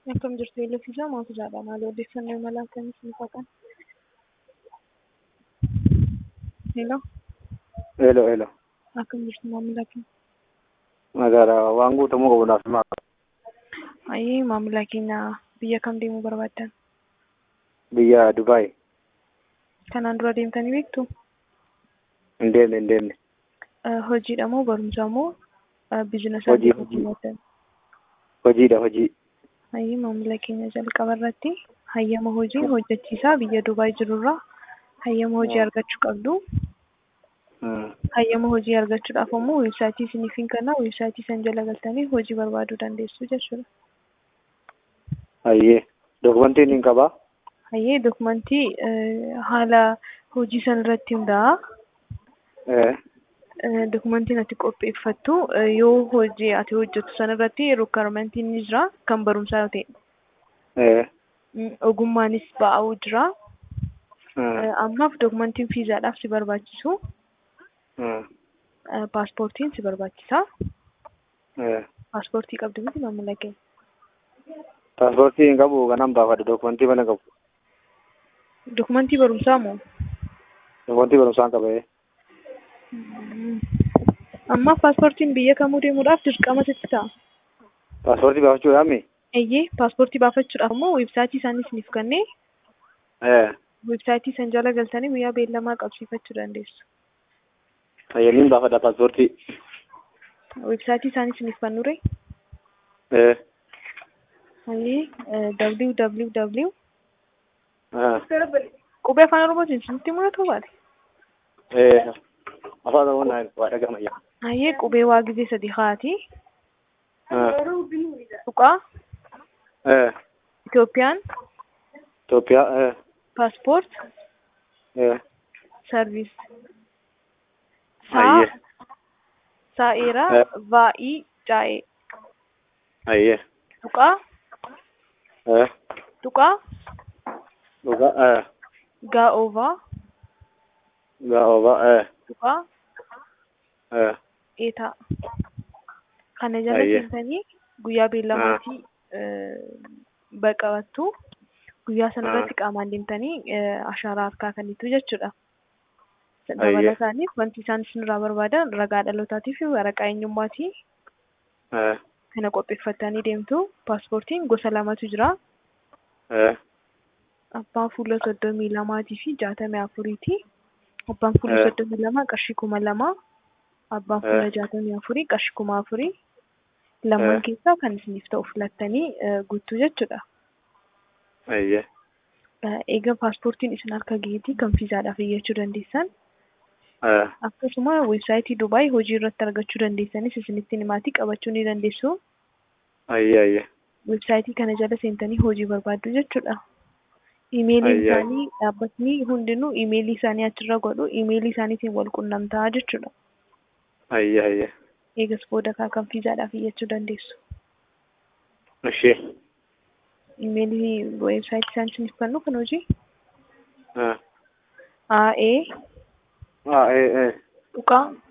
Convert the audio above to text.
Akkam jirtu eelefiisaa maatu jaadha maali odeeffannoo imala akkamii isin faqan? Hello, Hello, hello. akkam jirtu maamila keenya? Magaalaa waan guutamuu qabu naaf himaa. Ayyee maamila keenya biyya kam deemuu barbaaddan? Biyya Dubaay. Kanaan dura deemtanii beektu? Hin deemne, hin deemne. Eh, Hojiidha moo barumsa moo biizinasa Hojii, deemuu hojii. barbaaddan? Hojiidha, hojii. Ayyee maamila keenya jalqaba irratti hayyama hojii hojjechiisaa biyya Dubaay jirurraa hayyama hojii Mm. argachuu qabdu. Hmm. Hayyama hojii argachuudhaaf ammoo weebsaayitii isiniif hin kenna weebsaayitii san jala galtanii hojii barbaaduu dandeessu jechuudha. Ayyee. Dokumentiin hin qabaa? Hayyee dokumentii eh, haala hojii san irratti hundaa'a. Eh. Eh, Dokumentiin ati qopheeffattu eh, yoo hojii ati hojjettu san irratti rukkarmentiin ni jira kan barumsaa yoo ta'e. Eh. Mm, Ogummaanis ba'uu jira. Hmm. Eh, Ammaaf dokumentiin fiizaadhaaf si barbaachisu. Hmm. Eh, Paaspoortiin si barbaachisa. Eh. Paaspoortii qabdu miti maamila keenya. Paaspoortii hin qabu kanan baafadha. Dokumentii mana qabu. Dokumentii barumsaa moo? Dokumentii barumsaan qaba. eh. Mm. Ammaaf paaspoortiin biyya kamuu deemuudhaaf dirqama sitti ta'a. Paaspoortii baafachuudhaami? Eeyyee paaspoortii baafachuudhaaf ammoo weebsaayitii isaanii isiniif kennee Eh. weebsaayitii san jala galtanii guyyaa beellamaa qabsiifachuu dandeessu. Fayyaniin baafadha paaspoortii. Weebsaayitii isaanii isiniif kennure Eh. Hayyee www Ah. qubee afaan oromootiin isinitti mul'atu baate. Eh. Afaan Oromoo naan waa dhagahamayya. Hayyee qubee waa gizee sadi haati. Ah. Tuqaa Eh. Itoophiyaan Itoophiyaa. Eh. paaspoort Eh. sarviis. Saa Ayyee. saa'eera Eh. vaa'ii caa'ee. Ayyee. Tuqaa Eh. tuqaa Dhugaa. Eh. gaa'oovaa Gaa'oba. Eh. tuqaa Eh. eetaa. Kana jala Ayyee. seentanii guyyaa beellamaatii baqabattu. Guyyaa sana Ah. irratti qaamaan deemtanii eh, ashaaraa harkaa kennitu jechuudha. Ayyee. Dabalataaniif wanti isaan isinirraa barbaadan ragaa dhalootaatii fi waraqaa eenyummaatii Eh. kana qopheeffattanii deemtu. Paaspoortiin gosa lamatu jira. Eh. Abbaan fuula soddomii lamaatii fi jaatamii afuriiti. Abbaan fuula Eh. soddomii lamaa qarshii kuma lama. Abbaan fuula Eh. jaatamii afurii qarshii kuma afurii. Lamaan Eh. keessaa kan isiniif ta'u filattanii eh, guutuu jechuudha. Ayyee. Eh, Egaa paaspoortiin isin harka gaheetii kan fiizaadhaaf iyyachuu dandeessan. Eh. Akkasuma weebsaayitii Dubaay hojii irratti argachuu dandeessanis isinitti himaatii qabachuu ni dandeessu. Ayyee ayyee. Weebsaayitii kana jala seentanii hojii barbaaddu jechuudha. Imeeliin Ayyaa. isaanii dhaabbatni hundinuu imeelii isaanii achirra godhu imeelii isaaniitiin wal qunnamtaa jechuudha. Ayyee ayyee. Eegas booda kaa kan fiizaadhaaf iyyachuu dandeessu. Ishee. Imeelii weebsaayitii isaan isiniif kennu kan hojii Eh. AE Ah eh eh. tuqaa